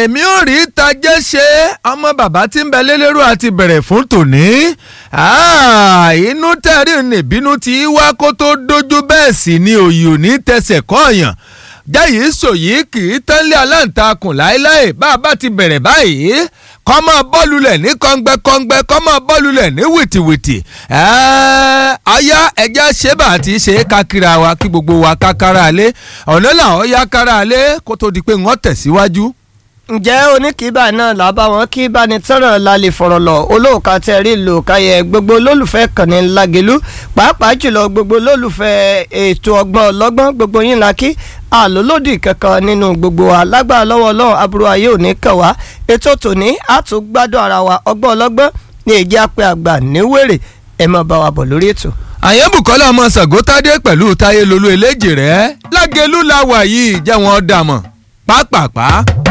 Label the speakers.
Speaker 1: èmi ò rí tajẹ́ ṣe ọmọ bàbá tí ń bẹ lélẹ́rú àti bẹ̀rẹ̀ fún tòní inú tẹ̀rí nìbínú tí wá kó tó dojú bẹ́ẹ̀ sì ni òyì ò ní tẹsẹ̀ kọ́ọ̀yàn jẹ́yìí sòyí kì í tánlé aláǹtakùn láéláé bá a bá ti bẹ̀rẹ̀ báyìí kọ́ máa bọ́ọ̀lùlẹ̀ ní kọ́ngbẹ́kọ́ngbẹ́ kọ́ máa bọ́ọ̀lùlẹ̀ ní wìtìwìtì ọ̀yá ẹja ṣébà àti ṣe é kakira wa kí gbogbo wa kákára alé ọ̀nà làwọn yá kára alé kó tó di pé wọ́n tẹ̀síwájú.
Speaker 2: ǹjẹ́ oníkìíbà náà làbá wọn kí ìbánitọ́rọ̀ la lè fọ̀rọ̀ lọ olóòka tẹ̀rí lò káyẹ gbogbo olólùfẹ́ kànnì lágẹ̀lú pàápàá jùlọ gbogbo olólùfẹ́ ètò ọgbọ́n ọlọ́gbọ́n gbogbo yín la kí àlólódì kankan nínú gbogbo wa lágbára lọ́wọ́ ọlọ́run aburú ayé òní kàn wá ètò tòní àtúgbádùn ara wa ọgbọ́n ọlọ́gbọ́n ní èjì apẹ́ àgbà níwèrè ẹ máa bá wa bọ̀ lórí ètò.
Speaker 1: àyẹ̀bùkọ́lá ọmọ sàgótádé pẹ̀lú táyé lolú eléjì rẹ̀ lágẹ̀lú la wà yìí jẹ́ wọn dàmọ̀ pápápá.